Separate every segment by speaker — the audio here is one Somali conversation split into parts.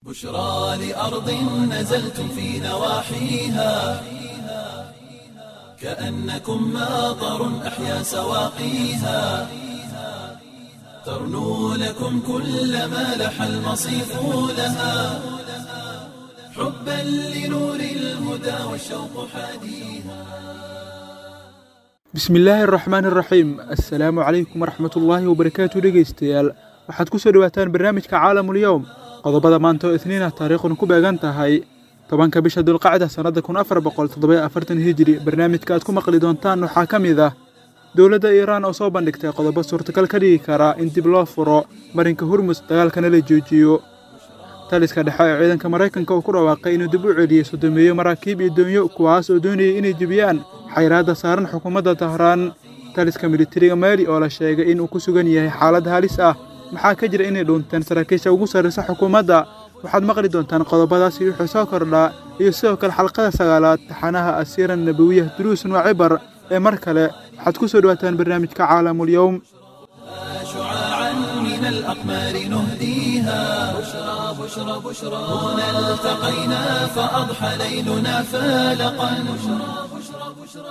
Speaker 1: بشرى لأرض نزلتم في نواحيها كأنكم ماطر أحيا سواقيها ترنو لكم كل ما لح المصيف لها حبا لنور الهدى والشوق حاديها
Speaker 2: bismillaahi araxmaan iraxiim assalaamu calaykum waraxmatullaahi wabarakaatu dhegaystayaal waxaad ku soo dhowaataan barnaamijka caalamulyowm qodobada maanta oo isniinah taariikhduna ku beegan tahay tobanka bisha dulqacda sannadda kun afar boqol toddoba afartan hijiri barnaamijka aad ku maqli doontaan waxaa ka mid ah dowladda iiraan oo soo bandhigtay qodobo suurtagal ka dhigi kara in dib loo furo marinka hurmus dagaalkana la joojiyo taliska dhexe ee ciidanka maraykanka uu ku dhawaaqay inuu dib u celiyey sodomeeyo maraakiib iyo doonyo kuwaas oo doonayay inay jebiyaan xayraadda saaran xukuumadda tahraan taliska militariga maali oo la sheegay inuu ku sugan yahay xaalad halis ah maxaa ka jira inay dhuunteen saraakiisha ugu sarraysa xukuumadda waxaad maqli doontaan qodobadaasi wuxuu soo kordhaa iyo sidoo kale xalqada sagaalaad taxanaha asiiran nabawiyah duruusun waa cibar ee mar kale waxaad ku soo dhowaataan barnaamijka caalamulyowm
Speaker 1: شعاعا من الأقمار نهديها بشرى بشرى بشرى هنا التقينا فأضحى ليلنا فالقا بشرى بشرى بشرى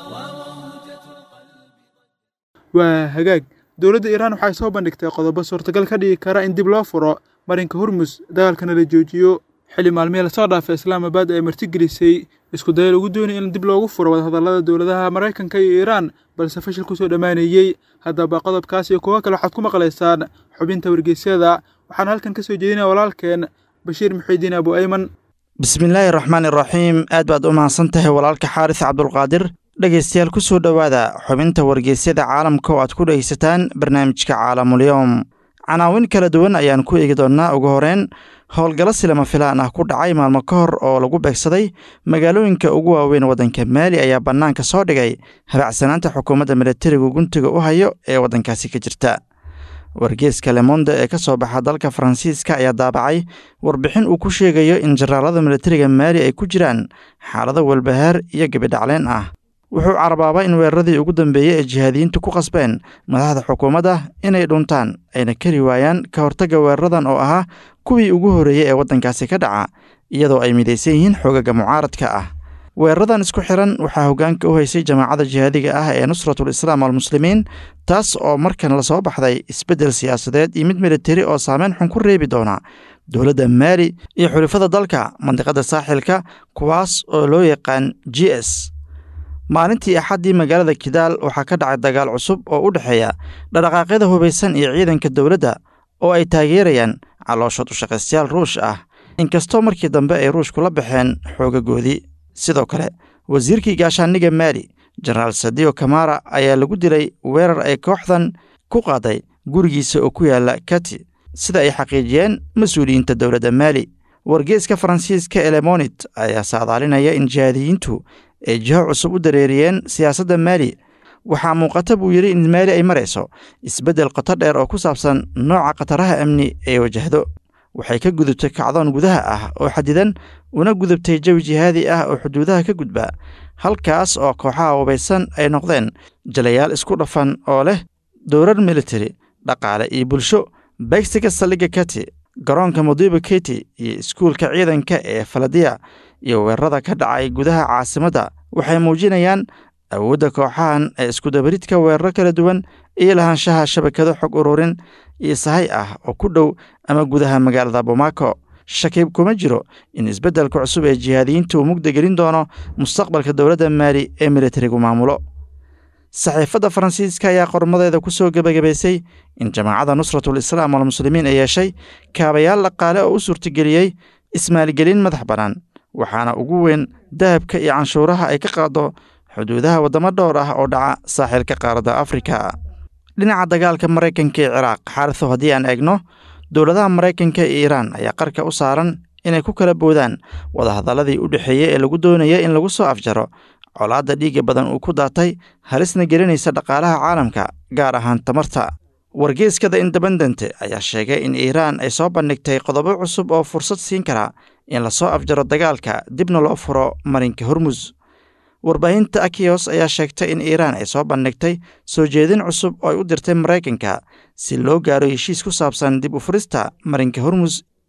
Speaker 2: waa hagaag dowladda iiraan waxay soo bandhigtay qodobo suurtagal ka dhigi kara in dib loo furo marinka hurmus dagaalkana la joojiyo xilli maalmihii lasoo dhaafay islaamabad ay martigelisay isku daya lagu doonaya in dib loogu furo wadahadallada dowladaha maraykanka iyo iiraan balse fashil kusoo dhammaanayey haddaba qodobkaas iyo kuwo kale waxaad ku maqlaysaan xubinta wargeysyada waxaan halkan ka soo jeedinaya walaalkeen bashiir muxiidiin abu ayman
Speaker 3: bismillaahi raxmaan iraxiim aad baad u mahadsan tahay walaalka xaaris cabdulqaadir dhegaystayaal ku soo dhowaada xubinta wargeysyada caalamka oo aad ku dhegaysataan barnaamijka caalamulyowm canaawin kala duwan ayaan ku eegi doonnaa ugu horeyn howlgallo silama filaan ah ku dhacay maalmo ka hor oo lagu beegsaday magaalooyinka ugu waaweyn waddanka maali ayaa bannaanka soo dhigay habacsanaanta xukuumadda militarigu guntiga u hayo ee waddankaasi ka jirta wargeeska lemonde ee ka soo baxa dalka faransiiska ayaa daabacay warbixin uu ku sheegayo in jaraalada militariga maali ay ku jiraan xaalado walbahaar iyo gebidhacleen ah wuxuu carabaabaa in weeraradii ugu dambeeyey ee jihaadiyiintu ku qasbeen madaxda xukuumadda inay dhuntaan ayna kari waayaan ka hortagga weeraradan oo ahaa kuwii ugu horreeyey ee waddankaasi ka dhaca iyadoo ay midaysan yihiin xoogaga mucaaradka ah weeraradan isku xiran waxaa hoggaanka u haysay jamaacadda jihaadiga ah ee nusratul islaam almuslimiin taas oo markan lasoo baxday isbeddel siyaasadeed iyo mid militari oo saameyn xun ku reebi doona dowladda maali iyo xulifada dalka mandiqadda saaxilka kuwaas oo loo yaqaan g s maalintii axaddii magaalada kidaal waxaa ka dhacay dagaal cusub oo u dhexeeya dhaqdhaqaaqyada hubaysan iyo ciidanka dowladda oo ay taageerayaan calooshood ushaqaystayaal ruush ah inkastoo markii dambe ay ruushku la baxeen xoogagoodii sidoo kale wasiirkii gaashaaniga maali jenaraal sadio kamara ayaa lagu dilay weerar ay kooxdan ku qaaday gurigiisa oo ku yaala kati sida ay xaqiijiyeen mas-uuliyiinta dowladda maali wargeeska faransiiska elemonit ayaa saadaalinaya in jihaadiyiintu ay jiho cusub u dareeriyeen siyaasadda maali waxaa muuqata buu yidhi in maali ay marayso isbeddel qoto dheer oo ku saabsan nooca khataraha amni ee wajahdo waxay ka gudubtay kacdoon gudaha ah oo xadidan una gudubtay jawi jihaadi ah oo xuduudaha ka gudba halkaas oo kooxaha hubaysan ay noqdeen jalayaal isku dhafan oo leh dowrar militari dhaqaale iyo bulsho beegsiga saldhigga kati garoonka mudiba keti iyo iskuulka ciidanka ee faladiya iyo weerarada ka dhacay gudaha caasimadda waxay muujinayaan awoodda kooxahan ee iskudabaridka weeraro kala duwan iyo lahaanshaha shabakado xog ururin iyo sahay ah oo ku dhow ama gudaha magaalada bomaako shakiib kuma jiro in isbeddelka cusub ee jihaadiyiinta uu mugda gelin doono mustaqbalka dowladda maali ee militarigu maamulo saxiifadda faransiiska ayaa qormadeeda ku soo gebagabaysay in jamaacadda nusratul islaam almuslimiin ay yeeshay kaabayaal dhaqaale oo u suurtageliyey ismaalgelin madax bannaan waxaana ugu weyn dahabka iyo canshuuraha ay ka qaado xuduudaha waddamo dhowr ah oo dhaca saaxilka qaaradda afrika dhinaca dagaalka maraykanka ee ciraaq xaariso haddii aan eegno dowladaha maraykanka iyo iiraan ayaa qarka u saaran inay ku kala boodaan wadahadalladii u dhexeeyey ee lagu doonaya in lagu soo afjaro colaadda dhiigga badan uu ku daatay halisna gelinaysa dhaqaalaha caalamka gaar ahaan tamarta wargeeskada independent ayaa sheegay in iiraan ay soo bandhigtay qodobo cusub oo fursad siin kara in lasoo afjaro dagaalka dibna loo furo marinka hormus warbaahinta akiyos ayaa sheegtay in iiraan ay soo bandhigtay soo jeedin cusub oo ay u dirtay maraykanka si loo gaaro heshiis ku saabsan dib u furista marinka hormus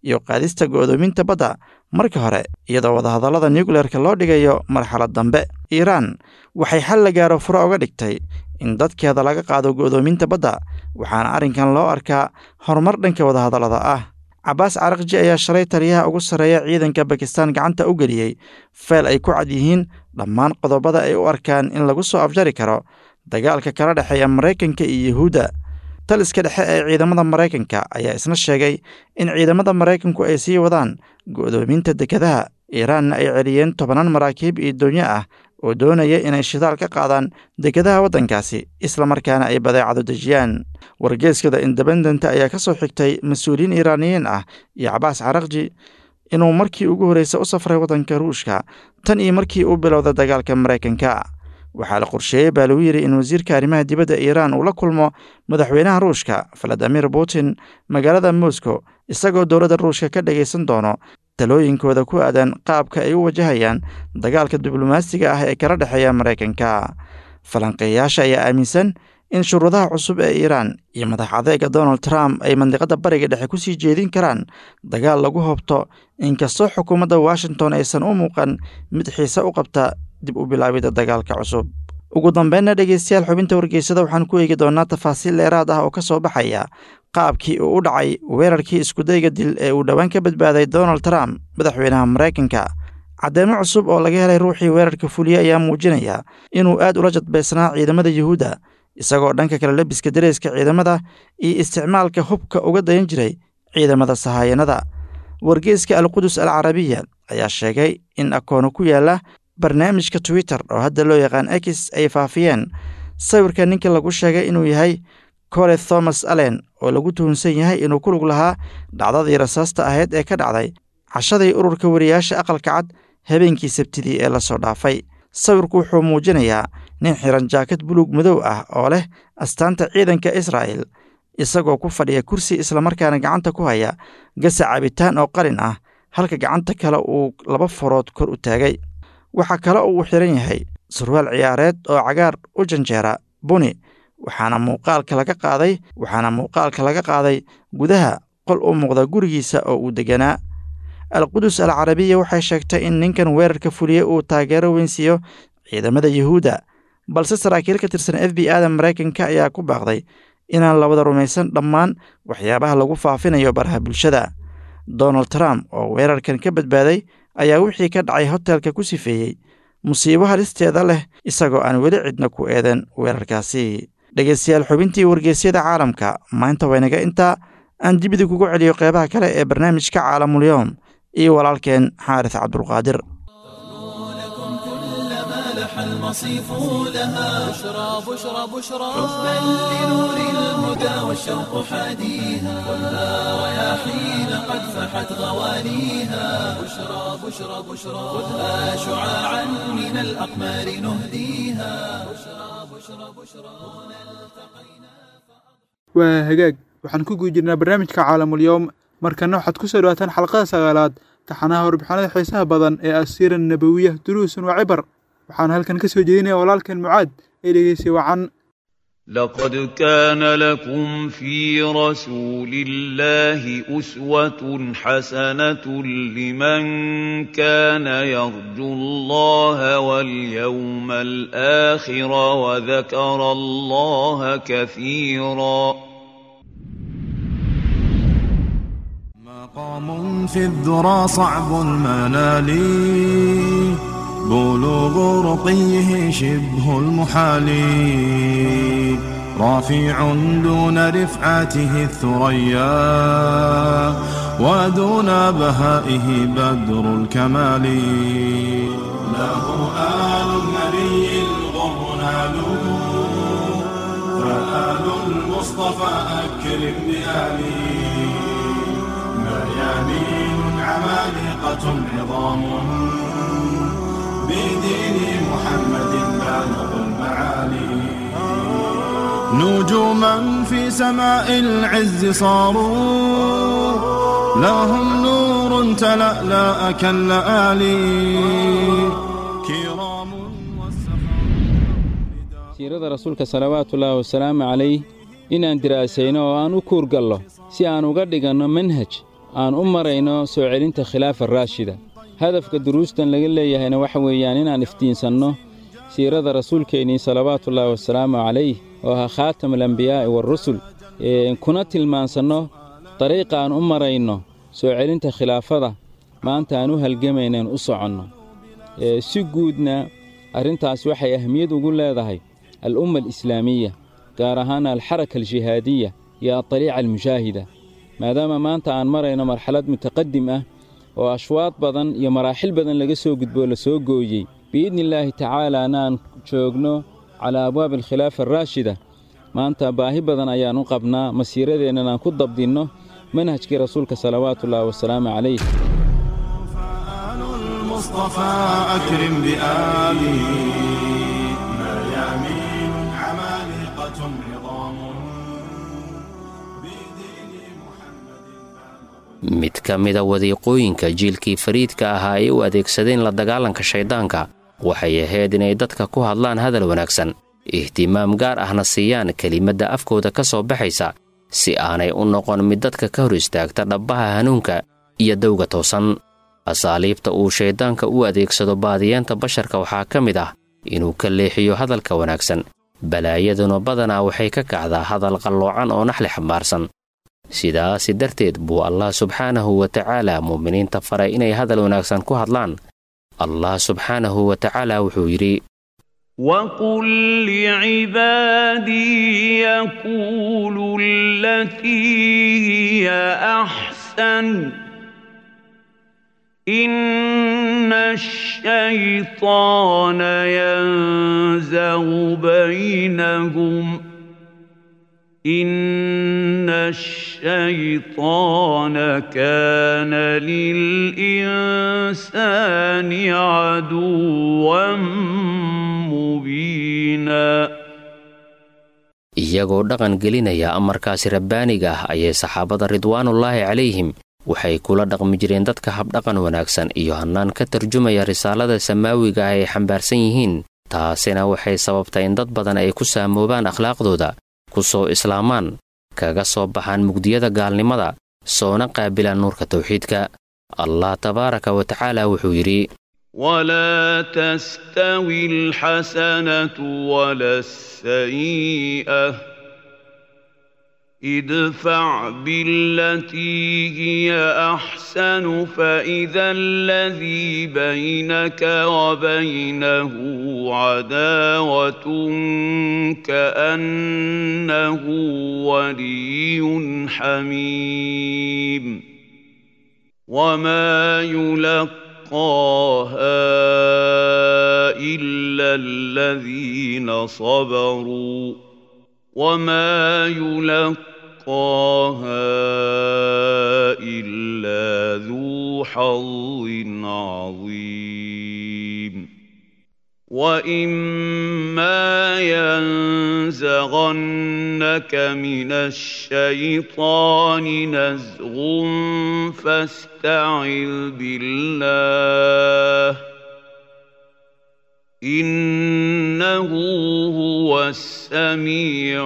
Speaker 3: iyo qaadista go'doominta badda marka hore iyadoo wadahadallada nukleyerka loo dhigayo marxalad dambe iiraan waxay xal la gaaro furo uga dhigtay in dadkeeda laga qaado go'doominta badda waxaana arrinkan loo arkaa horumar dhanka wadahadallada ah cabaas carakji ayaa shalay taliyaha ugu sarreeya ciidanka bakistan gacanta u geliyey feel ay ku cad yihiin dhammaan qodobada ay u arkaan in lagu soo afjari karo dagaalka kala dhexeeya maraykanka iyo yuhuudda taliska dhexe ee ciidamada maraykanka ayaa isna sheegay in ciidamada maraykanku ay sii wadaan go'doominta dekedaha iiraanna ay celiyeen tobanaan maraakiib iyo doonyo ah oo doonaya inay shidaal ka qaadaan dekedaha waddankaasi islamarkaana ay badeecado dejiyaan wargeeskada independent ayaa ka soo xigtay mas-uuliyiin iiraaniyiin ah iyo cabaas carakji inuu markii ugu horreysa u safray waddanka ruushka tan iyo markii uu bilowda dagaalka maraykanka waxaa la qorsheeyey baa lagu yidhi in wasiirka arrimaha dibadda iiraan uu la kulmo madaxweynaha ruushka valadimir putin magaalada moscow isagoo dowladda ruushka ka dhagaysan doono talooyinkooda ku aadan qaabka ay u wajahayaan dagaalka diblomaasiga ah ee kala dhexeeya maraykanka falanqeeyaasha ayaa aaminsan in shuruudaha cusub ee iiraan iyo madax adeega donald trump ay mandiqadda bariga dhexe ku sii jeedin karaan dagaal lagu hobto inkastoo xukuumadda washington aysan u muuqan mid xiise u qabta dib u bilaabidda dagaalka cusub ugu dambeynna dhegeystayaal xubinta wargeysada waxaan ku eegi doonaa tafaasiil dheeraad ah oo ka soo baxaya qaabkii uu u dhacay weerarkii iskudayga dil ee uu dhowaan ka badbaaday donald trump madaxweynaha maraykanka caddeemo cusub oo laga helay ruuxii weerarka fuliye ayaa muujinaya inuu aad ula jadbaysnaa ciidamada yuhuudda isagoo dhanka kale labiska dareeska ciidamada iyo isticmaalka hubka uga dayan jiray ciidamada sahaayanada wargeeska alqudus al carabiya ayaa sheegay in akoono ku yaala barnaamijka twitter oo hadda loo yaqaan x ay faafiyeen sawirka ninka lagu sheegay inuu yahay cole thomas allen oo lagu tuhunsan yahay inuu ku lug lahaa dhacdadii rasaasta ahayd ee ka dhacday cashadii ururka wariyaasha aqalka cad habeenkii sabtidii ee lasoo dhaafay sawirku wuxuu muujinayaa nin xiran jaakad buluug madow ah oo leh astaanta ciidanka israa'el isagoo ku fadhiya kursi islamarkaana gacanta ku haya gasa cabitaan oo qalin ah halka gacanta kale uu laba farood kor u taagay waxaa kale uu xiran yahay surwaal ciyaareed oo cagaar u janjeera buni waxaana muuqaalka laga qaaday waxaana muuqaalka laga qaaday gudaha qol u muuqda gurigiisa oo uu deganaa alqudus al carabiya waxay sheegtay in ninkan weerarka fuliye uu taageero weyn siiyo ciidamada yuhuudda balse saraakiil ka tirsan f b ada maraykanka ayaa ku baaqday inaan la wada rumaysan dhammaan waxyaabaha lagu faafinayo baraha bulshada donald trump oo weerarkan ka badbaaday ayaa wixii ka dhacay hotelka ku sifeeyey musiibo halisteeda leh isagoo aan weli cidna ku eedan weerarkaasi dhegeystayaal xubintii wargeysyada caalamka maanta waynaga intaa aan dibida kugu celiyo qeybaha kale ee barnaamijka caalamulyoom iyo walaalkeen xaaris cabdulqaadir
Speaker 1: المصيف لها بشرى بشرى بشرى حبا لنور الهدى والشوق حاديها خذها رياحين قد فحت غواليها بشرى بشرى بشرى خذها شعاعا من الأقمار نهديها بشرى بشرى بشرى هنا التقينا
Speaker 2: waa hagaag waxaan ku guda jirnaa barnaamijka caalamulyoom markana waxaad ku soo dhawaataan xalqada sagaalaad taxanaha warbixinada xiisaha badan ee asiira nabawiya duruusun waa cibar waxaan halkan ka soo jeedinaya walaalkan mucaad ee dhegeysay wacan
Speaker 4: لقد كان لكم في رسول الله أسوة حسنة لمن كان يرجو الله واليوم الآخر وذكر الله كثيرا
Speaker 5: مقام في الذرى صعب المنال بلوغ رقيه شبه المحال رافع دون رفعته الثريا ودون بهائه بدر الكمال له آل النبي الغر ناله فآل المصطفى أكرم بآله مريانين عمالقة عظام بدين محمد بالغ المعالي نجوما في سماء العز صاروا لهم نور تلألأ كاللآلي كرام
Speaker 6: siirada rasuulka salawaatullaahi wasalaamu calayh inaan diraasayno oo aan u kuurgallo si aan uga dhiganno manhaj aan u marayno soo celinta khilaafa raashida hadafka duruustan laga leeyahayna waxa weeyaan inaan iftiinsanno siirada rasuulkeennii salawaatullaahi wasalaamu calayh oo ahaa khaatam alambiyaa'i waarusul kuna tilmaansanno dariiqa aan u marayno soo celinta khilaafada maanta aan u halgamaynaen u soconno si guudna arrintaas waxay ahmiyad ugu leedahay al'umma alislaamiya gaar ahaan alxaraka aljihaadiya iyo adaliica almushaahida maadaama maanta aan marayno marxalad mutaqadim ah oo ashwaad badan iyo maraaxil badan laga soo gudboo la soo gooyey biidni illaahi tacaalaana aan joogno calaa abwaabi alkhilaafa araashida maanta baahi badan ayaan u qabnaa masiiradeennan aan ku dabdinno manhajkii rasuulka salawaatullaahi wasalaamu calayh
Speaker 5: فآل المصطفى أكرم بآله ميامين عمالقة عظام بدين محمد
Speaker 7: mid ka mida wadiiqooyinka jiilkii fariidka ahaa ay u adeegsadeen la dagaalanka shayddaanka waxay ahayd inay dadka ku hadlaan hadal wanaagsan ihtimaam gaar ahna siiyaan kelimadda afkooda ka soo baxaysa si aanay u noqon mid dadka ka hor istaagta dhabbaha hanuunka iyo dawga toosan asaaliibta uu shayddaanka u adeegsado baadiyeenta basharka waxaa ka mid ah inuu ka leexiyo hadalka wanaagsan balaayaduna badanaa waxay ka kacdaa hadal qalloocan oo naxli xambaarsan sidaasi darteed buu allah subxaanahu wa tacaala muuminiinta faray inay hadal wanaagsan ku hadlaan allah subxaanahu wa tacaala wuxuu yidhi
Speaker 4: وقل لعبادي يقولوا التي هي احسن ان الشيطان ينزغ بينهم ان الشيطان كان للانسان عدوا مبينا
Speaker 7: iyagoo dhaqan gelinaya amarkaasi rabbaaniga ah ayay saxaabada ridwaanullaahi calayhim waxay kula dhaqmi jireen dadka habdhaqan wanaagsan iyo hannaan ka tarjumaya risaalada samaawiga ah ay xambaarsan yihiin taasina waxay sababtay in dad badan ay ku saamoobaan akhlaaqdooda ku soo islaamaan kaga soo baxaan mugdiyada gaalnimada soona qaabilaan nuurka tawxiidka allah tabaaraka wa tacaala wuxuu yidhi
Speaker 4: ولا تستوي الحسنة ولا السيئة ادفع بالتي هي أحسن فإذا الذي بينك وبينه عداوة كأنه ولي حميم وما يلقى يلقاها إلا الذين صبروا وما يلقاها إلا ذو حظ عظيم وإما ينزغنك من الشيطان نزغ فاستعذ بالله إنه هو السميع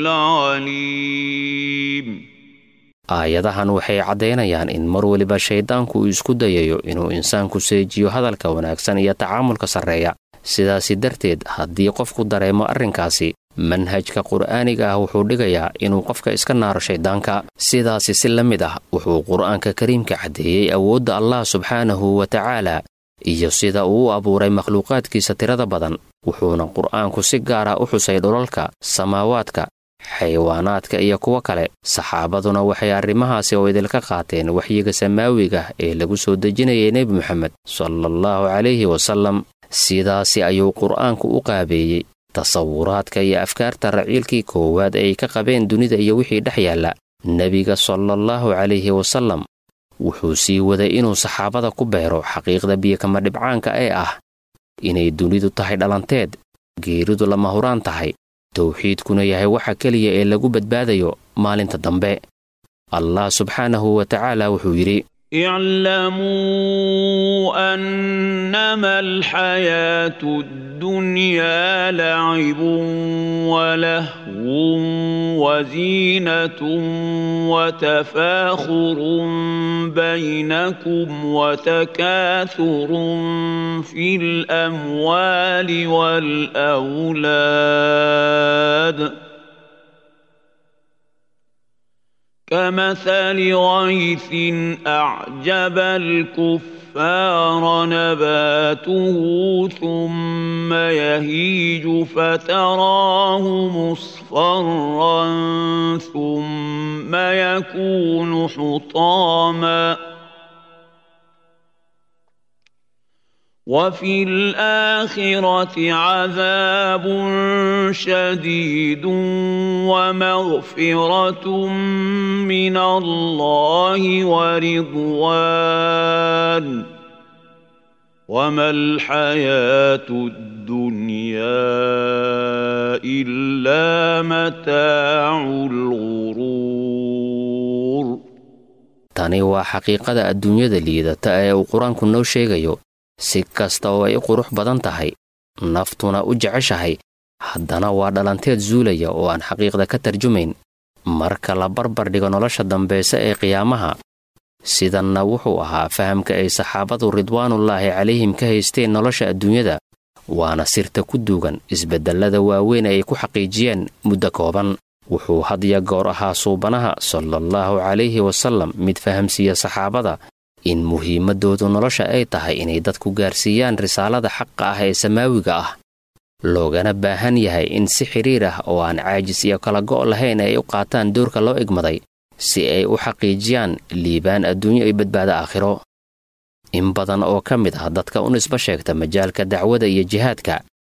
Speaker 4: العليم
Speaker 7: aayadahan waxay caddaynayaan in mar weliba shayddaanku uu isku dayayo inuu insaanku seejiyo hadalka wanaagsan iyo tacaamulka sarreeya sidaasi darteed haddii qofku dareemo arrinkaasi manhajka qur'aaniga ah wuxuu dhigayaa inuu qofka iska naaro shayddaanka sidaasi si la mid ah wuxuu qur'aanka kariimka caddeeyey awoodda allah subxaanahu wa tacaala iyo sida uu u abuuray makhluuqaadkiisa tirada badan wuxuuna qur'aanku si gaara u xusay dhulalka samaawaadka xayawaanaadka iyo kuwo kale saxaabaduna waxay arrimahaasi oo idilka qaateen waxyiga samaawiga ee lagu soo dejinayay nebi moxamed salaallahu calayhi wasallam sidaasi ayuu qur'aanku u qaabeeyey tasawuraadka iyo afkaarta raciilkii koowaad ay ka qabeen dunida iyo wixii dhex yaalla nebiga salaallahu calayhi wasallam wuxuu sii waday inuu saxaabada ku beero xaqiiqda biyokama dhibcaanka ee ah inay dunidu tahay dhalanteed geeridu lama huraan tahay towxiidkuna yahay waxa keliya ee lagu badbaadayo maalinta dambe allah subxaanahu wa tacaala wuxuu yidhi
Speaker 4: اعلموا أنما الحياة الدنيا لعب ولهو وزينة وتفاخر بينكم وتكاثر في الأموال والأولاد كمثل غيث أعجب الكفار نباته ثم يهيج فتراه مصفرا ثم يكون حطاما وفي الآخرة عذاب شديد ومغفرة من الله ورضوان وما الحياة الدنيا إلا متاع الغرور
Speaker 7: tani waa xaqiiqada adduunyada liidata ee uu qur-aanku noo sheegayo si kasta oo ay u qurux badan tahay naftuna u jeceshahay haddana waa dhalanteed zuulaya oo aan xaqiiqda ka tarjumayn marka la barbar dhigo nolosha dambayse ee qiyaamaha sidanna wuxuu ahaa fahamka ay saxaabadu ridwaanullaahi calayhim ka haysteen nolosha adduunyada waana sirta ku duugan isbeddellada waaweyn ay ku xaqiijiyeen muddo kooban wuxuu hadya goor ahaa suubanaha salaallahu calayhi wasallam mid fahamsiiya saxaabada in muhiimaddoodu nolosha ay tahay inay dadku gaarsiiyaan risaalada xaqa ah ee samaawiga ah loogana baahan yahay in si xidhiir ah oo aan caajis iyo kala go' lahayn ay u qaataan doorka loo egmaday si ay u xaqiijiyaan liibaan adduunyo iyo badbaado aakhiro in badan oo ka mid ah dadka u nisba sheegta majaalka dacwada iyo jihaadka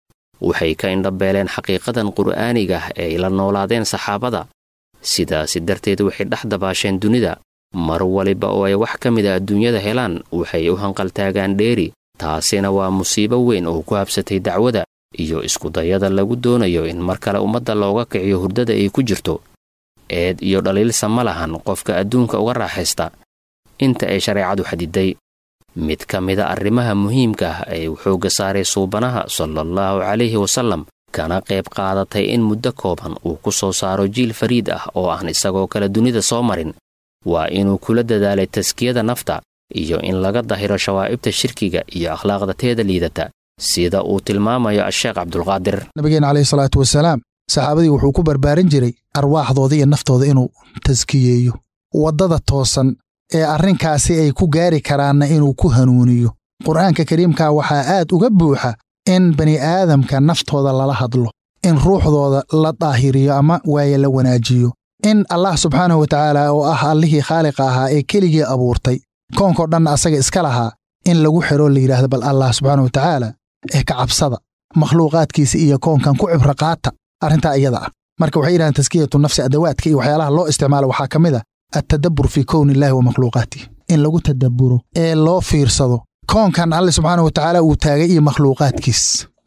Speaker 7: waxay ka indhabeeleen xaqiiqadan qur'aaniga ah ee ay la noolaadeen saxaabada sidaasi darteed waxay dhex dabaasheen dunida mar waliba oo ay wax ka mida adduunyada helaan waxay u hanqaltaagaan dheeri taasina waa musiibo weyn oo ku habsatay dacwada iyo iskudayada lagu doonayo in mar kale ummadda looga kiciyo hurdada ay ku jirto eed iyo dhaliilsa ma lahan qofka adduunka uga raaxaysta inta ay shareecadu xadiday mid ka mida arrimaha muhiimka ah ee uu xoogga saaray suubanaha salaallahu calayhi wasallam kana qayb qaadatay in muddo kooban uu ku soo saaro jiil fariid ah oo aan isagoo kale dunida soo marin waa inuu kula dadaalay taskiyada nafta iyo in laga dahiro shawaa'ibta shirkiga iyo akhlaaqda teeda liidata sida uu tilmaamayo asheekh cabdulqaadir
Speaker 8: nabigeena caleyhi salaatu wasalaam saxaabadii wuxuu ku barbaarin jiray arwaaxdooda iyo naftooda inuu taskiyeeyo waddada toosan ee arrinkaasi ay ku gaari karaanna inuu ku hanuuniyo qur'aanka kariimka waxaa aad uga buuxa in bani aadamka naftooda lala hadlo in ruuxdooda la daahiriyo ama waaye la wanaajiyo in allah subxaanahu watacaala oo ah allihii khaaliqa ahaa ee keligii abuurtay koonkao dhanna asaga iska lahaa in lagu xidhoo la yidhaahdo bal allah subxaanahu watacaala ee ka cabsada makhluuqaadkiisa iyo koonkan ku cibro qaata arrintaa iyada ah marka waxay yidhahdeen taskiyatu nafsi adawaadka iyo waxyaalaha loo isticmaalo waxaa ka mid a attadabbur fii kowni illaahi wa makhluuqaatih in lagu tadabburo ee loo fiirsado koonkan alle subxaanahu watacaala uu taagay iyo makhluuqaadkiis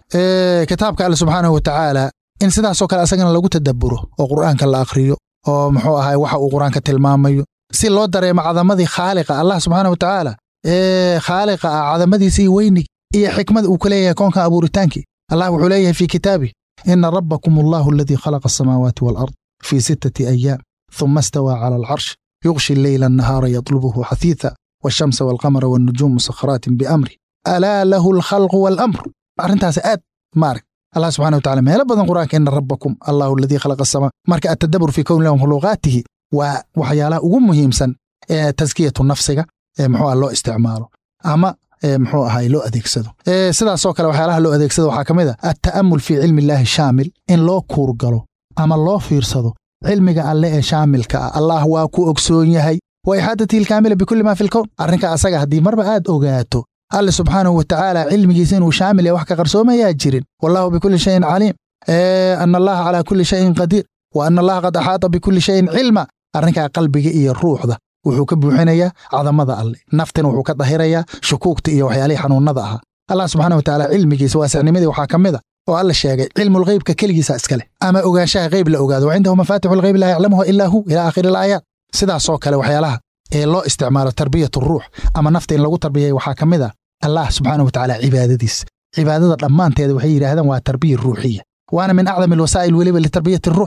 Speaker 8: kitaabka alle subxaanahu watacaala in sidaasoo kale asagana lagu tadabburo oo qur'aanka la akhriyo oo muxuu ahay waxa uu qur-aanka tilmaamayo si loo dareemo cadamadii khaaliqa allah subxaana watacaala ee khaaliqa ah cadamadiisa iyo weynig iyo xikmada uu ka leeyahay koonkan abuuritaankii allah wuxuu leeyahay fii kitaabi ina rabbakum allahu aladii khalaqa asamaawaati waalard fii sittati ayaam ثم استوى على العرش يغشي الليل النهار يطلبه حثيثا والشمس والقمر والنجوم مسخرات بأمره ألا له الخلق والأمر أرنتاس آد مارك الله سبحانه وتعالى ما بدن قرآنك إن ربكم الله الذي خلق السماء مارك التدبر في كون له مخلوقاته وحيالا أقوم مهمسا تزكية النفس محو الله استعماله أما muxuu ahay loo adeegsado sidaasoo kale waxyaalaha loo adeegsado waxaa ka mid a atta'amul fii cilmi illaahi shaamil in loo kuurgalo ama loo fiirsado cilmiga alle ee shaamilka ah allah waa ku ogsoon yahay wa ixaadatihi ilkaamila bikulli maa fi lkown arrinka asaga haddii marba aad ogaato alle subxaanahu watacaala cilmigiisa inuu shaamil yahay wax ka qarsoomayaa jirin wallahu bikulli shayin caliim ana allaha calaa kulli shayin qadiir wa ana allaha qad axaata bikulli shayin cilma arrinkaa qalbiga iyo ruuxda wuxuu ka buuxinayaa cadamada alle naftina wuxuu ka dahirayaa shukuugta iyo waxyaalihii xanuunnada ahaa allah subxaana watacaala cilmigiisa waasicnimadii waxaa ka mid a oo alla sheegay cilmulgheybka keligiisa iskale ama ogaanshaha geyb la ogaado wa cindahu mafaatixu lgheyb laa yaclamuha ilaa hu ilaa aakhiri alaayaat sidaasoo kale waxyaalaha ee loo isticmaalo tarbiyatu ruux ama nafta in lagu tarbiyay waxaa ka mid a allah subxaana watacaala cibaadadiisa cibaadada dhammaanteeda waxay yidhaahdaan waa tarbiya ruuxiya waana min acdam alwasaa'il weliba litarbiyati ruux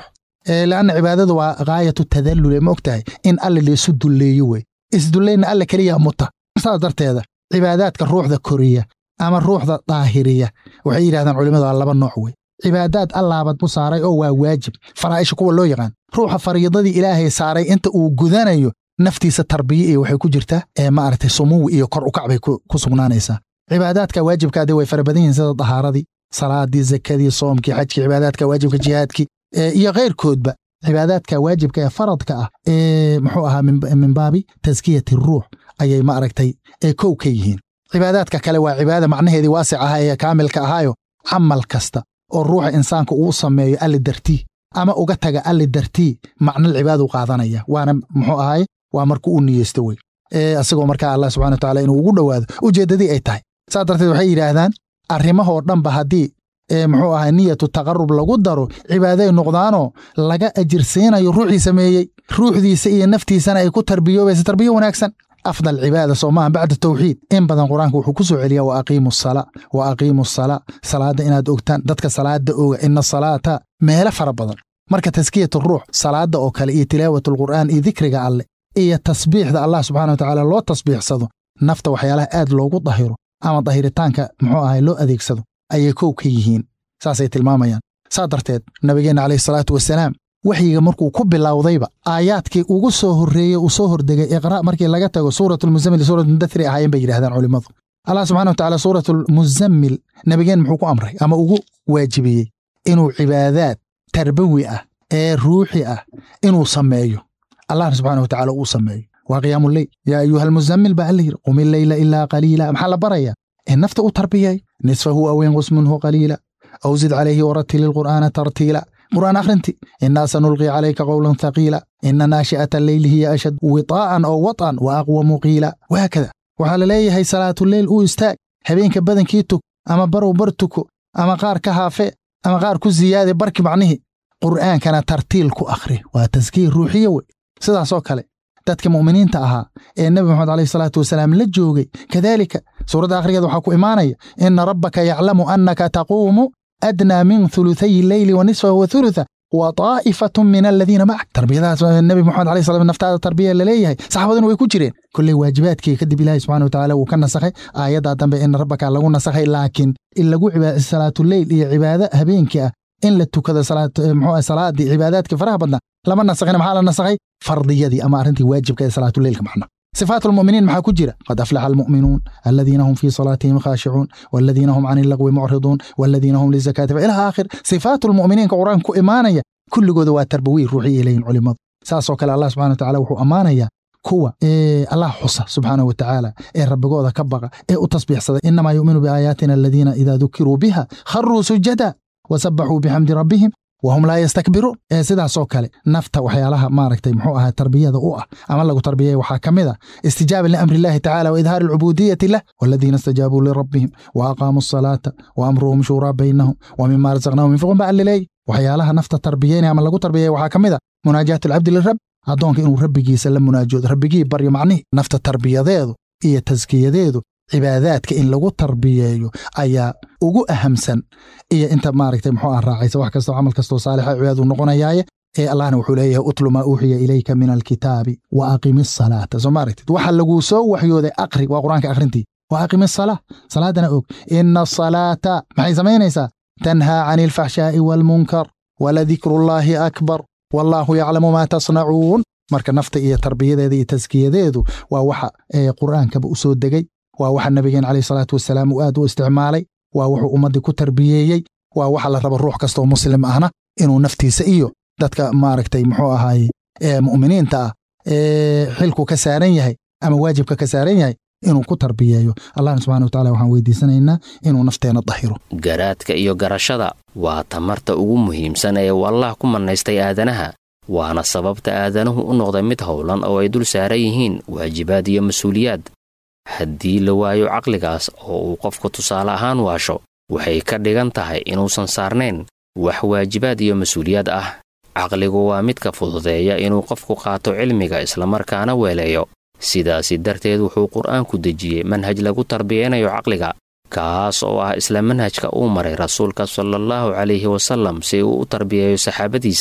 Speaker 8: leanna cibaadadu waa gaayatu tadallule ma og tahay in alle laysu dulleeyo wey isdullayna alle keliya muta saas darteeda cibaadaadka ruuxda koriya ama ruuxda daahiriya waxay yidhahdaan culimmadu waa laba nooc wey cibaadaad allaabad mu saaray oo waa waajib faraa'isha kuwa loo yaqaan ruuxa fariidadii ilaahay saaray inta uu gudanayo naftiisa tarbiye iyo waxay ku jirtaa ee maaragtay sumuwi iyo kor ukac bay ku sugnaanaysaa cibaadaadka waajibkaadi way fara badan yihiin sida dahaaradii salaadii zakadii soomkii xajkii cibaadaadka waajibka jihaadkii iyo keyrkoodba cibaadaadka waajibka ee faradka ah ee muxuu ahaa min baabi taskiyati ruux ayay ma aragtay ee kow ka yihiin cibaadaadka kale waa cibaada macnaheedii waasic ahaa ee kaamilka ahaayo camal kasta oo ruuxa insaanka uu sameeyo alli dartii ama uga taga alli dartii macnal cibaaduu qaadanaya waana muxuu ahaay waa markuu u niyeysto wey isagoo markaa allah subxana wataala inuu ugu dhowaado ujeeddadii ay tahay saas darteed waxay yidhaahdaan arrimahoo dhanba haddii muxuu ahay niyatu taqarub lagu daro cibaaday noqdaanoo laga ajirsiinayo ruuxii sameeyey ruuxdiisa iyo naftiisana ay ku tarbiyoobaysa tarbiyo wanaagsan afdal cibaada soo maaha bacda tawxiid in badan qur-aanka wuxuu ku soo celiyaa wa aqiimu sala wa aqiimu sala salaadda inaad ogtaan dadka salaada oga ina salaata meelo fara badan marka taskiyat ruux salaadda oo kale iyo tilaawat alqur'aan iyo dikriga alle iyo tasbiixda allah subxana wa tacaala loo tasbiixsado nafta waxyaalaha aad loogu dahiro ama dahiritaanka muxuu ahay loo adeegsado ayay kow ka yihiin saasay tilmaamayaan saa darteed nabigeenna calayhi salaatu wasalaam waxyiga markuu ku bilowdayba aayaadkii ugu soo horreeyey uu soo hordegay iqra' markii laga tago suuratulmuzammil suurat mudathiri ahaayeen bay yidhahdaan culimmadu allah subxana wa tacala suuratulmuzammil nabigeen muxuu ku amray ama ugu waajibiyey inuu cibaadaad tarbawi ah ee ruuxi ah inuu sameeyo allahna subxana wa tacala uu sameeyo waa qiyaamuleyl yaa ayuha almuzammil baa alla yidhi qum illeyla ilaa qaliila maxaa la barayaa in nafta u tarbiyay nisfahu aw inqus minhu qaliila aw zid calayhi waratili lqur'aana tartiila qur'aan akhrinti innaa sanulqii calayka qowlan thaqiila ina naashi'ata alleyli hiya ashad witaa'an oo wat'an wa aqwamu qiila wahaakada waxaa la leeyahay salaatuleyl uu istaag habeenka badankii tug ama barow bar tuko ama qaar ka haafe ama qaar ku ziyaade barki macnihii qur'aankana tartiil ku akhri waa taskiir ruuxiye wey sidaasoo kale dadka mu'miniinta ahaa ee nebi moxamed alayhi salaatu wasalaam la joogay kadaalika suuradda akhrigeeda waxaa ku imaanaya ina rabbaka yaclamu annaka taquumu adnaa min thuluthayi leyli wa nisfahu wa thulutha wa taa'ifatun min aladiina macak tarbiyadaas nebi moxamed alayhi salam naftaada tarbiya laleeyahay saxaabaduna way ku jireen kolley waajibaadkii kadib ilaahi subxana watacaala wuu ka nasakhay aayaddaa dambe ina rabbaka lagu nasakhay laakiin in lagu salaatuleyl iyo cibaado habeenkii ah in la tukado muxuu salaadii cibaadaadkii faraha badnaa lama nasakhina maxaa la nasakhay fardiyadii ama arrintii waajibka ee salaatuleylka macna صفات المؤمنين maxaa ku jira qad aflaxa almu'minuun aladiina hum fii salaatihim khaashicuun waladiina hum can illagwi mucriduun waladiina hum lizakaati ilaa aakhir sifaatu lmu'miniinka qur-aanka ku imaanaya kulligooda waa tarbawiy ruuxi ilayhin culimmadu saasoo kale allah subxana watacaala wuxuu ammaanayaa kuwa ee allah xusa subxaanahu watacaala ee rabbigooda ka baqa ee u tasbiixsada inamaa yu'minu biaayaatina aladiina idaa dukiruu biha kharuu sujada wasabaxuu bixamdi rabbihim wahum laa yastakbiruun ee sidaasoo kale nafta waxyaalaha maaragtay muxuu ahaa tarbiyada u ah ama lagu tarbiyaya waxaa ka mid a istijaaba liamri illahi tacala wa idhaari alcubuudiyati lah waladiina istajaabuu lirabbihim wa aqaamuu asalaata wa amruhum shuuraa baynahum wa mima razaqnahum yunfiquun ba allileey waxyaalaha nafta tarbiyeynaya ama lagu tarbiyaya waxaa ka mid a munaajaatu alcabdi lirab addoonka inuu rabbigiisa la munaajoodo rabbigii baryo macnihi nafta tarbiyadeedu iyo taskiyadeedu cibaadaadka in lagu tarbiyeeyo ayaa ugu ahamsan iyo inta maaragtay muxuu ah raacaysa wax kastoo camal kastoo saalixa cibaadadu noqonayaaye ee allahna wuxuu leeyahay utlu maa uuxiya ilayka min alkitaabi wa aqimi asalaata soo maaragtid waxa laguu soo waxyooday aqri waa qur-aanka akhrintii wa aqimi asalaa salaadana og ina asalaata maxay samaynaysaa tanhaa cani alfaxshaa'i waalmunkar waladikrullaahi akbar wallaahu yaclamu maa tasnacuun marka nafta iyo tarbiyadeeda iyo taskiyadeedu waa waxa qur'aankaba u soo degay waa waxa nabigeen calayh salaatu wasalaam uu aad u isticmaalay waa wuxuu ummaddii ku tarbiyeeyey waa waxa la raba ruux kastoo muslim ahna inuu naftiisa iyo dadka maaragtay muxuu ahaaye ee mu'miniinta ah ee xilku ka saaran yahay ama waajibka ka saaran yahay inuu ku tarbiyeeyo allahna subxana watacala waxaan weydiisanaynaa inuu nafteena dahiro
Speaker 7: garaadka iyo garashada waa tamarta ugu muhiimsan ee uu allah ku mannaystay aadanaha waana sababta aadanuhu u noqday mid howlan oo ay dul saaran yihiin waajibaad iyo mas-uuliyaad haddii la waayo caqligaas oo uu qofku tusaale ahaan waasho waxay ka dhigan tahay inuusan saarnayn wax waajibaad iyo mas-uuliyaad ah caqligu waa midka fududeeya inuu qofku qaato cilmiga islamarkaana weeleeyo sidaasi darteed wuxuu qur'aanku dejiyey manhaj lagu tarbiyeynayo caqliga kaas oo ah isla manhajka uu maray rasuulka salaallahu calayhi wasallam si uu u tarbiyeeyo saxaabadiisa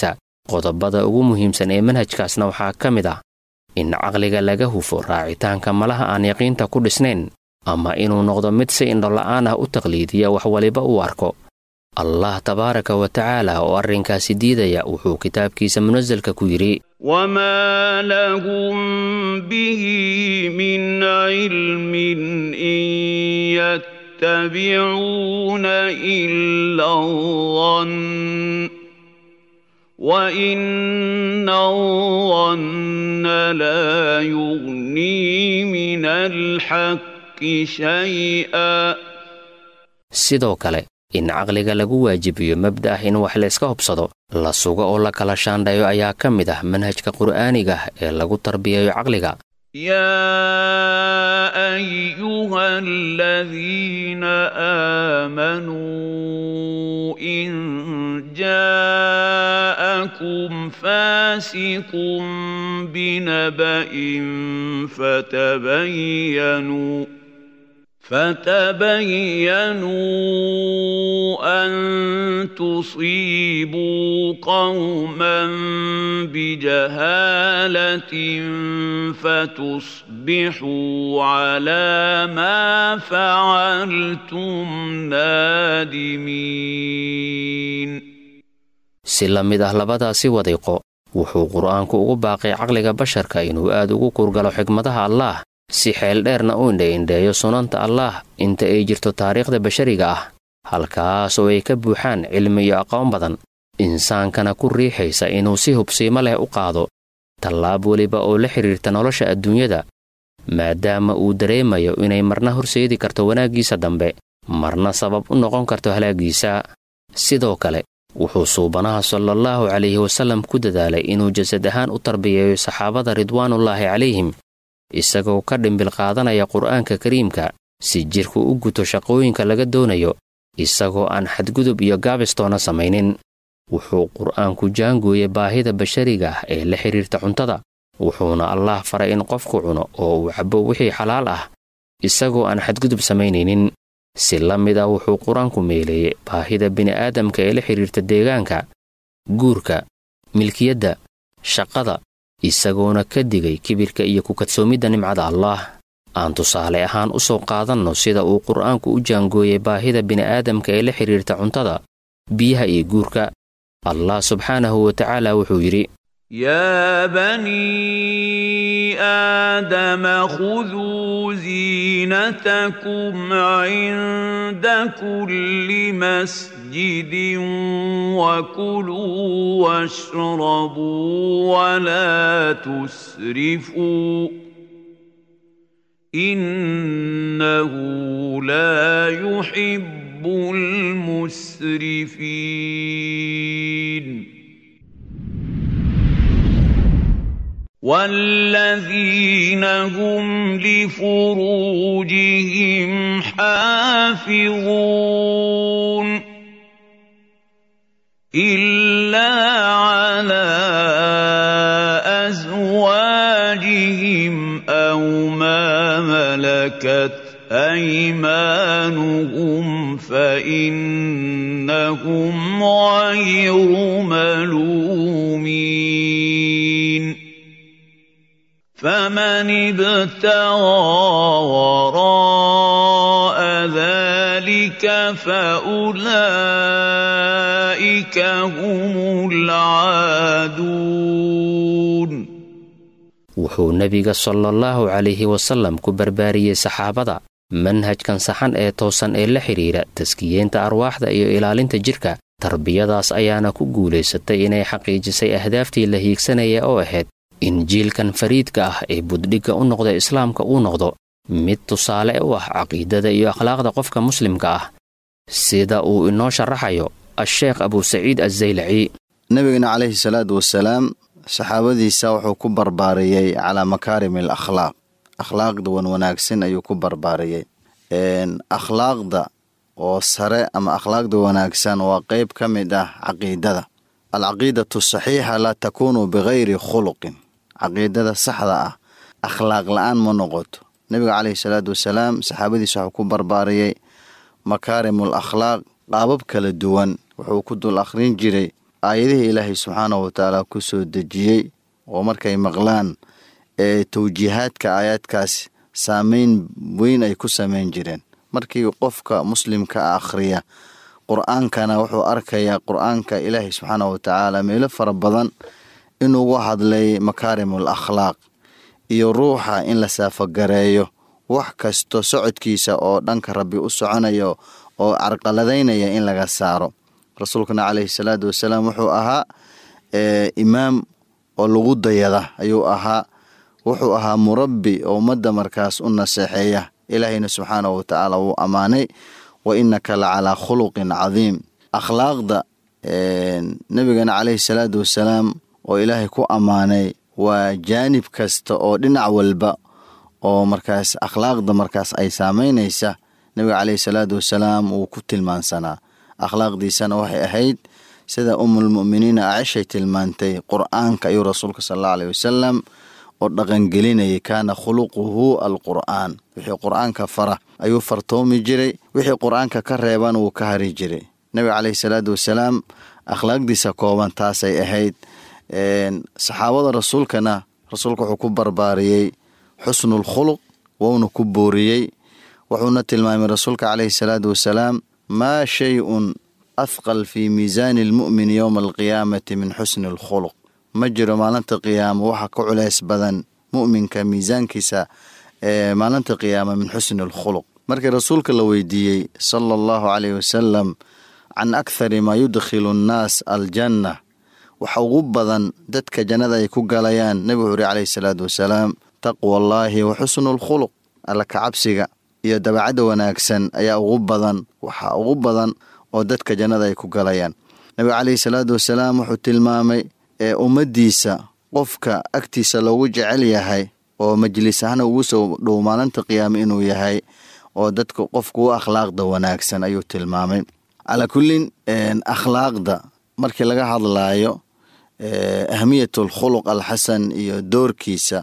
Speaker 7: qodobada ugu muhiimsan ee manhajkaasna waxaa ka mid ah in caqliga laga hufo raacitaanka malaha aan yaqiinta ku dhisnayn ama inuu noqdo mid si indhola'aan ah u taqliidiya wax waliba uu arko allah tabaaraka wa tacaala oo arrinkaasi diidaya wuxuu kitaabkiisa munasalka ku yidhi
Speaker 4: وما لهم به من علم إن يتبعون إلا الظن وإن الظن لا يغني من الحق شيئا
Speaker 7: sidoo kale in caqliga lagu waajibiyo mabda ah in wax layska hubsado la sugo oo la kala shaandhayo ayaa ka mid ah manhajka qur'aaniga ah ee lagu tarbiyayo caqliga
Speaker 4: يا أيها الذين آمنوا إن جاءكم فاسق بنبأ فتبينوا فتبينوا أن تصيبوا قوما بجهالة فتصبحوا على ما فعلتم نادمين
Speaker 7: si la mid ah labadaasi wadiiqo wuxuu qur'aanku ugu baaqay caqliga basharka inuu aad ugu kurgalo xigmadaha allaah si xeel dheerna u indhe-indheeyo sunanta allaah inta ay jirto taariikhda bashariga ah halkaas oo ay ka buuxaan cilmi iyo aqoon badan insaankana ku riixaysa inuu si hubsiimo leh u qaado tallaab weliba oo la xidhiirta nolosha adduunyada maadaama uu dareemayo inay marna horseedi karto wanaaggiisa dambe marna sabab u noqon karto halaaggiisa sidoo kale wuxuu suubanaha salaallahu calayhi wasallam ku dadaalay inuu jasad ahaan u tarbiyeeyo saxaabada ridwaanullaahi calayhim isagoo ka dhimbil qaadanaya qur'aanka kariimka si jidhku u guto shaqooyinka laga doonayo isagoo aan xadgudub iyo gaabistoona samaynin wuxuu qur'aanku jaangooyey baahida bashariga ah ee la xidhiirta cuntada wuxuuna allaah faray in qofku cuno oo uu cabbo wixii xalaal ah isagoo aan xadgudub samaynaynin si la mid ah wuxuu qur-aanku meeleeyey baahida bini'aadamka ee la xidhiirta deegaanka guurka milkiyadda shaqada isagoona ka digay kibirka iyo ku kadsoomidda nimcada allaah aan tusaale ahaan u soo qaadanno sida uu qur'aanku u jaangooyey baahida bini'aadamka ee la xidhiirta cuntada biyaha iyo guurka allah subxaanahu wa tacaala wuxuu yidhi
Speaker 4: يا بني آدم خذوا زينتكم عند كل مسجد وكلوا واشربوا ولا تسرفوا إنه لا يحب المسرفين والذين هم لفروجهم حافظون إلا على أزواجهم أو ما ملكت أيمانهم فإنهم غير ملومين فمن ابتغى وراء ذلك فأولئك هم العادون
Speaker 7: wuxuu nebiga salaallahu calayhi wasallam ku barbaariyey saxaabada manhajkan saxan ee toosan ee la xidhiira taskiyeenta arwaaxda iyo ilaalinta jidhka tarbiyadaas ayaana ku guulaysatay inay xaqiijisay ahdaaftii la hiigsanaya oo ahayd in jiilkan fariidka ah ee buddhigga u noqda islaamka uu noqdo mid tusaale u ah caqiidada iyo akhlaaqda qofka muslimka ah sida uu inoo sharaxayo a-sheekh abusaciid assaylaci
Speaker 9: nebigana calayhi salaatu wasalaam saxaabadiisa wuxuu ku barbaariyey calaa makaarim al akhlaaq akhlaaqda wan wanaagsan ayuu ku barbaariyey akhlaaqda oo sare ama akhlaaqda wanaagsan waa qeyb ka mid ah caqiidada alcaqiidatu saxiixa laa takuunu bikayri khuluqin caqiidada saxda ah akhlaaq la-aan ma noqoto nebiga caleyhi salaatu wasalaam saxaabadiisa wuxuu ku barbaariyey makaarimul akhlaaq qaabab kala duwan wuxuu ku dul akhrin jiray aayadihii ilaahay subxaanahu watacaala ku soo dejiyey oo markay maqlaan ee tawjiihaadka aayaadkaas saameyn weyn ay ku sameyn jireen markii qofka muslimka a akhriya qur-aankana wuxuu arkayaa qur-aanka ilaahay subxaanahu watacaala meelo fara badan inuugu hadlay makaarimul akhlaaq iyo ruuxa in la saafagareeyo wax kasto socodkiisa oo dhanka rabbi u soconayo oo carqaladaynaya in laga saaro rasuulkana caleyhi salaatu wasalaam wuxuu ahaa imaam oo lagu dayada ayuu ahaa wuxuu ahaa murabbi oo ummadda markaas u naseexeeya ilaahayna subxaanahu watacaala wuu ammaanay wa innaka la calaa khuluqin cadiim akhlaaqda nebigana caleyhi salaatu wasalaam oo ilaahay ku ammaanay waa jaanib kasta oo dhinac walba oo markaas akhlaaqda markaas ay saameynaysa nebiga caleyhi salaatu wasalaam wuu ku tilmaansanaa akhlaaqdiisana waxay ahayd sida umulmu'miniina acishay tilmaantay qur-aanka ayuu rasuulka sal allau aleyh wasalam oo dhaqangelinayay kaana khuluquhu alqur'aan wixii qur-aanka fara ayuu fartoomi jiray wixii qur-aanka ka reeban wuu ka hari jiray nebiga caleyhi salaatu wasalaam akhlaaqdiisa kooban taasay ahayd saxaabada rasuulkana rasuulka wuxuu ku barbaariyey xusnul khuluq wouna ku booriyey wuxuuna tilmaamay rasuulka caleyhi salaatu wasalaam maa shay-un athqal fii miisaani almu'min yowma alqiyaamati min xusni alkhuluq ma jiro maalinta qiyaamo waxa ka culeys badan mu'minka miisaankiisa ee maalinta qiyaama min xusni alkhuluq markii rasuulka la weydiiyey sala allahu caleyhi wasalam can akhari maa yudkhilu annaas aljanna waxa ugu badan dadka jannada ay ku galayaan nebigu wuxuu uri caleyhi salaatu wasalaam taqwa allaahi wa xusnu alkhuluq alla kacabsiga iyo dabacadda wanaagsan ayaa ugu badan waxa ugu badan oo dadka jannada ay ku galayaan nebiga caleyhi salaatu wasalaam wuxuu tilmaamay ee ummaddiisa qofka agtiisa loogu jecel yahay oo majlis ahna ugu soo dhow maalinta qiyaame inuu yahay oo dadka qofka u akhlaaqda wanaagsan ayuu tilmaamay calaa kullin akhlaaqda markii laga hadlaayo ahmiyat alkhuluq alxasan iyo doorkiisa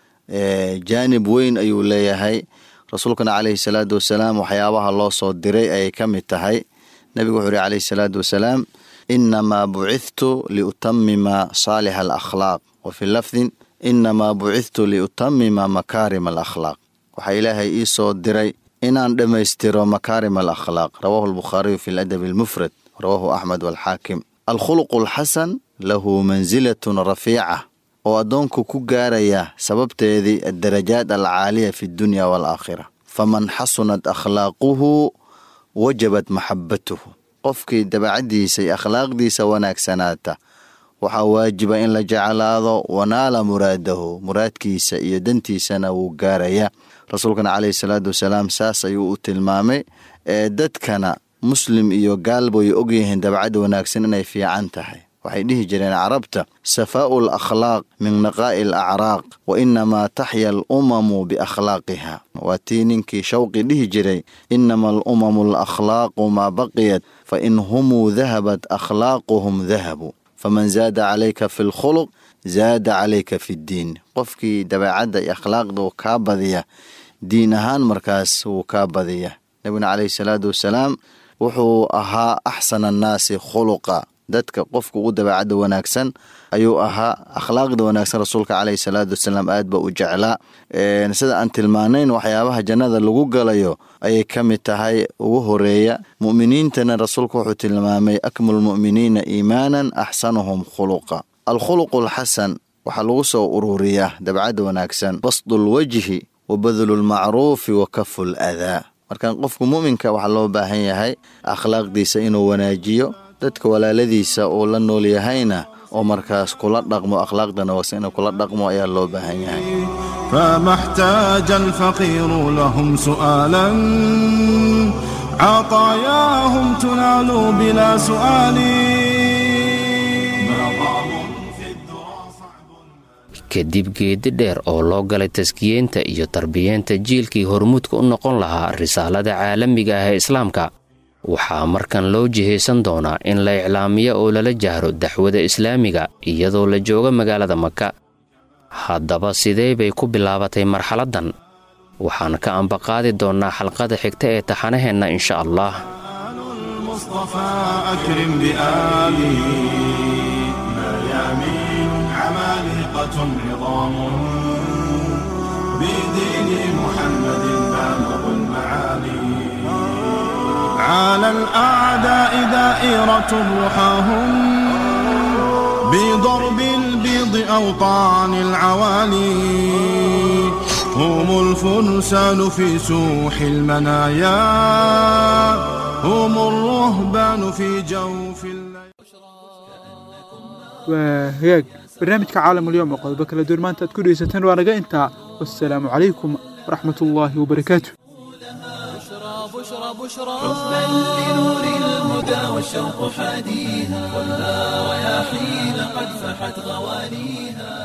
Speaker 9: jaanib weyn ayuu leeyahay rasuulkana caleyhi salaatu wasalaam waxyaabaha loo soo diray ayay ka mid tahay nebigu wuxuu uhi caleyhi salaatu wasalaam inamaa bucithtu liutamima saalixa alakhlaaq wa fii lafdin inamaa bucithtu liutamima makaarim alakhlaaq waxaa ilaahay ii soo diray inaan dhammaystiro makaarim alakhlaaq rawaahu albukhaariyu fi ladabi almufrad rawaahu axmed walxaakim alkhuluqu alxasan lahu mansilatun rafiica oo addoonku ku gaaraya sababteedii addarajaat alcaaliya fi dunya waalaakhira faman xasunat akhlaaquhu wajabat maxabatuhu qofkii dabacaddiisa iyo akhlaaqdiisa wanaagsanaata waxaa waajiba in la jeclaado wanaala muraadahu muraadkiisa iyo dantiisana wuu gaaraya rasuulkana caleyhi salaatu wasalaam saas ayuu u tilmaamay ee dadkana muslim iyo gaalba way ogyihiin dabacadda wanaagsan inay fiican tahay waxay dhihi jireen carabta safaa'u alakhlaaq min naqaa'i alacraaq wa inamaa taxya alumamu biakhlaaqiha waa tii ninkii shawqi dhihi jiray inama alumamu alakhlaaqu maa baqiyat fa in humuu dahabat akhlaaquhum dahabu faman zaada calayka fi lkhuluq zaada calayka fi ddiin qofkii dabeecadda iyo akhlaaqda uu kaa badiya diin ahaan markaas wuu kaa badiya nebiguna caleyhi salaatu wasalaam wuxuu ahaa axsana annaasi khuluqa dadka qofka ugu dabeecadda wanaagsan ayuu ahaa akhlaaqda wanaagsan rasuulka caleyhi salaatu wasalaam aad ba u jeclaa sida aan tilmaanayn waxyaabaha jannada lagu galayo ayay ka mid tahay ugu horeeya mu'miniintana rasuulku wuxuu tilmaamay akmalu lmu'miniina iimaanan axsanuhum khuluqa alkhuluqu alxasan waxaa lagu soo ururiyaa dabcadda wanaagsan basdulwajhi wa badlulmacruufi wa kafu ladaa marka qofku mu'minka waxaa loo baahan yahay akhlaaqdiisa inuu wanaajiyo dadka walaaladiisa uu la nool yahayna oo markaas kula dhaqmo akhlaaqdana wanaagsan inuu kula dhaqmo ayaa loo baahan yahay
Speaker 5: فما احتاج الفقير لهم سؤالا عطاياهم تنال بلا سؤال
Speaker 7: kadib geedi dheer oo loo galay taskiyeynta iyo tarbiyeenta jiilkii hormuudka u noqon lahaa risaalada caalamiga ah ee islaamka waxaa markan loo jihaysan doonaa in la iclaamiyo oo lala jahro daxwada islaamiga iyadoo la joogo magaalada maka haddaba sidee bay ku bilaabatay marxaladdan waxaan ka ambaqaadi doonnaa xalqada xigta ee taxanaheenna insha allah
Speaker 5: المصطفى أكرم بآله ميامين عمالقة عظام بدين محمد بالغ المعالي على الأعداء دائرة رحاهم بضرب البيض أوطان العوالي هم الفرسان في سوح المنايا هم الرهبان في جوف الليل
Speaker 2: waa hagaag barnaamijka caalamulyoom oo qodobo kala duwan maanta aad ku dhegeysateen waa naga intaa wassalaamu calaykum waraxmat ullaahi wabarakaatu
Speaker 1: بشرى بشرى حبا لنور الهدى والشوق حاديها والنار يا حين قد فحت غواليها